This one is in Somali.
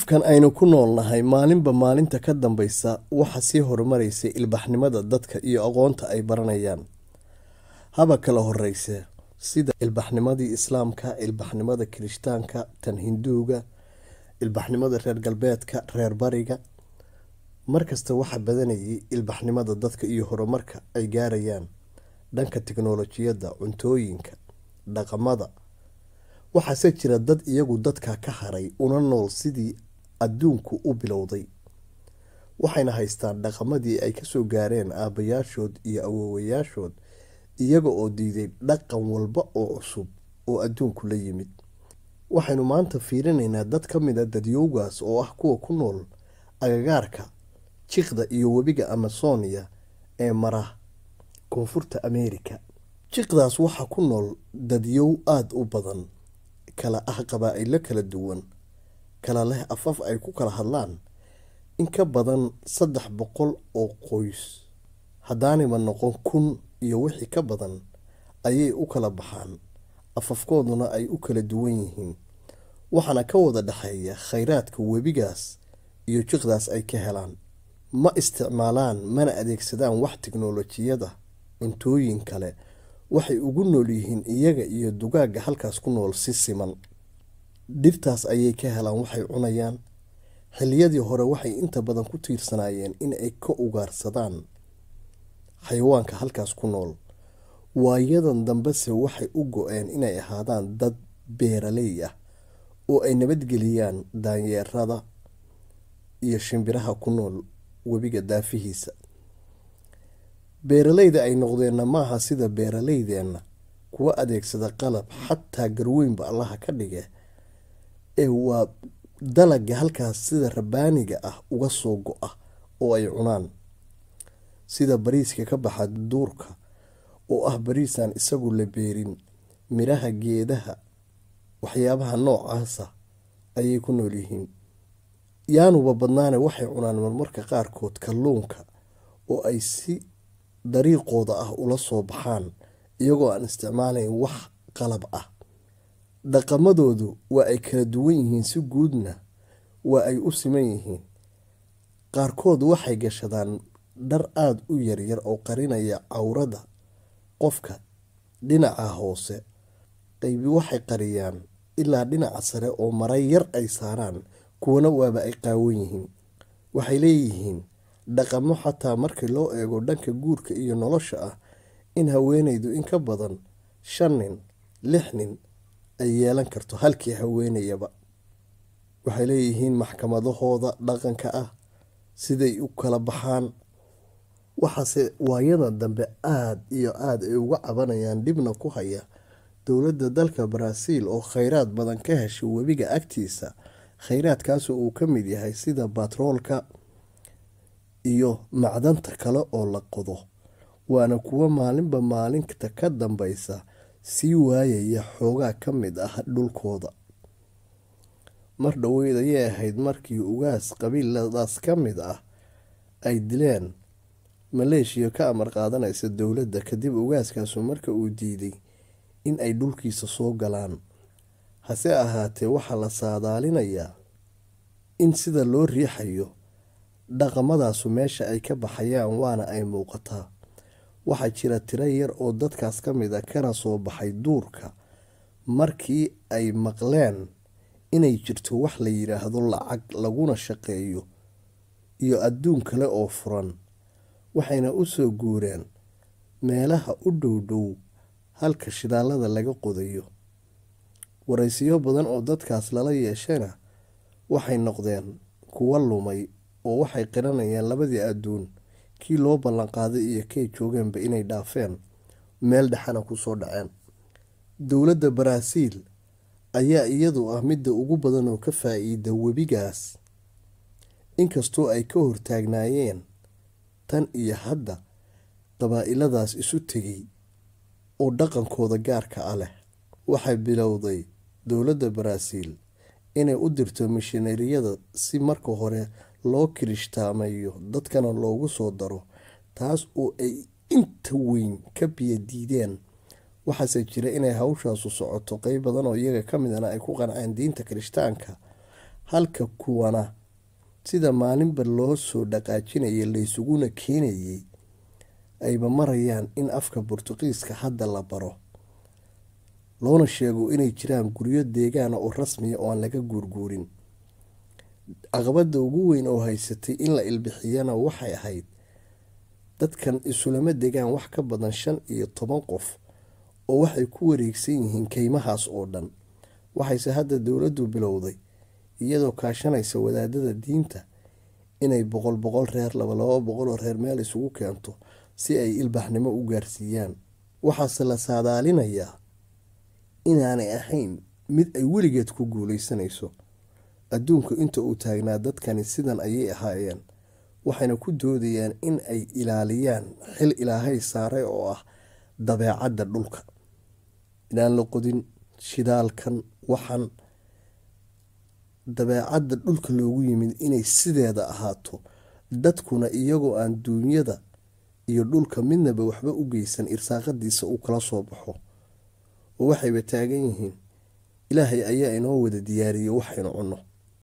kan aynu ku noolnahay maalinba maalinta ka dambaysa waxa sii horumaraysa ilbaxnimada dadka iyo aqoonta ay baranayaan haba kala horeyse sida ilbaxnimadii islaamka ilbaxnimada kirishtaanka tan hinduuga ilbaxnimada reer galbeedka reer bariga markasta waxa badanayay ilbaxnimada dadka iyo horumarka ay gaarayaan dhanka tiknolojiyadda cuntooyinka dhaqamada waxaase jira dad iyagu dadka ka haray una nool sidii adduunku u bilowday waxayna haystaan dhaqamadii ay kasoo gaareen aabayaashood iyo awoowayaashood iyaga oo diiday dhaqan walba oo cusub oo adduunku la yimid waxaynu maanta fiirinaynaa dad ka mid a dadyowgaas oo ah kuwa ku nool agagaarka jiqda iyo webiga amasonia ee mara koonfurta ameerika jiqdaas waxaa ku nool dadyow aada u badan kala ah qabaa-ilo kala duwan kala leh afaf ay ku kala hadlaan in ka badan saddex boqol oo qoys haddaaniba noqon kun iyo wixii ka badan ayay u kala baxaan afafkooduna ay u kala duwan yihiin waxaana ka wada dhexeeya khayraadka webigaas iyo jiqdaas ay ka helaan ma isticmaalaan mana adeegsadaan wax tiknolojiyada cuntooyin kale waxay ugu nool yihiin iyaga iyo dugaagga halkaas ku nool si siman dhirtaas ayay ka helaan waxay cunayaan xiliyadii hore waxay inta badan ku tiirsanaayeen in ay ka ugaarsadaan xayawaanka halkaas ku nool waayadan dambese waxay u go-een inay ahaadaan dad beeraley ah oo ay nabadgeliyaan daanyeerada iyo shimbiraha ku nool webiga daafihiisa beeraleyda ay noqdeenna maaha sida beeraleydeenna kuwa adeegsada qalab xataa garweynba allaha ka dhige ee waa dalaga halkaas sida rabaaniga ah uga soo go-a oo ay cunaan sida bariiska ka baxa duurka oo ah bariisaan isagu la beerin midhaha geedaha waxyaabaha noocaasa ayay ku nool yihiin yaanuba badnaane waxay cunaan marmarka qaarkood kalluunka oo ay si dariiqooda ah ula soo baxaan iyagoo aan isticmaalayn wax qalab ah dhaqamadoodu waa ay kala duwan yihiin si guudna waa ay u siman yihiin qaarkood waxay gashadaan dhar aada u yaryar oo qarinaya cawrada qofka dhinaca hoose qaybi waxay qariyaan ilaa dhinaca sare oo mara yar ay saaraan kuwana waaba ay qaawan yihiin waxay leeyihiin dhaqamo xataa markii loo eego dhanka guurka iyo nolosha ah in haweenaydu in ka badan shan nin lix nin ay yeelan karto halkii haweenayaba waxay leeyihiin maxkamadahooda dhaqanka ah siday u kala baxaan waxaase waayada dambe aada iyo aada ay uga cabanayaan dhibna ku haya dowladda dalka baraaziil oo kheyraad badan ka heshay webiga agtiisa kheyraadkaasoo uu ka mid yahay sida batroolka iyo macdanta kale oo la qodo waana kuwo maalinba maalinta ka dambeysa sii waayaya xoogaa ka mid ah dhulkooda mar dhoweyd ayay ahayd markii ugaas qabiiladaas ka mid ah ay dileen maleeshiya ka amar qaadanaysa dowladda kadib ugaaskaasu marka uu diiday in ay dhulkiisa soo galaan hase ahaatee waxaa la saadaalinayaa in sida loo riixayo dhaqamadaasu meesha ay ka baxayaan waana ay muuqataa waxaa jira tiro yar oo dadkaas ka mid a kana soo baxay duurka markii ay maqleen inay jirto wax la yidhaahdo lacag laguna shaqeeyo iyo adduun kale oo furan waxayna u soo guureen meelaha u dhow dhow halka shidaalada laga qodayo waraysiyo badan oo dadkaas lala yeeshana waxay noqdeen kuwa lumay oo waxay qiranayaan labadii adduun kii loo ballanqaaday iyo kay joogeenba inay dhaafeen meel dhexana kusoo dhaceen dowladda baraaziil ayaa iyadu ah midda ugu badan oo ka faa-iida webigaas inkastoo ay ka hortaagnaayeen tan iyo hadda qabaa-iladaas isu tegay oo dhaqankooda gaarka ah leh waxay bilowday dowladda baraaziil inay u dirto mishinariyada si marka hore loo kirishtaamayo dadkana loogu soo daro taas oo ay inta weyn ka biyo diideen waxaase jira inay hawshaasu socoto qeyb badan oo iyaga ka midana ay ku qanceen diinta kirishtaanka halka kuwana sida maalinba loo soo dhaqaajinaya laysuguna keenayay ayba marayaan in afka burtuqiiska hadda la baro loona sheego inay jiraan guryo deegaana oo rasmiya oo aan laga guurguurin caqabada ugu weyn oo haysatay in la ilbixiyana waxay ahayd dadkan isulama degaan wax ka badan shan iyo toban qof oo waxay ku wareegsan yihiin keymahaas oo dhan waxayse hadda dowladdu bilowday iyadoo kaashanaysa wadaadada diinta inay boqol boqol reer laba laba boqol oo reer meel isugu keento si ay ilbaxnimo u gaarsiiyaan waxaase la saadaalinayaa inaanay ahayn mid ay weligeed ku guuleysanayso adduunku inta uu taagnaa dadkani sidan ayay ahaayeen waxayna ku doodayaan in ay ilaaliyaan xil ilaahay saaray oo ah dabeecadda dhulka inaan la qodin shidaalkan waxan dabeecadda dhulka loogu yimid inay sideeda ahaato dadkuna iyagoo aan duunyada iyo dhulka midnaba waxba u geysan irsaaqadiisa uu kala soo baxo oo waxayba taagan yihiin ilaahay ayaa inoo wada diyaariyey waxaynu cunno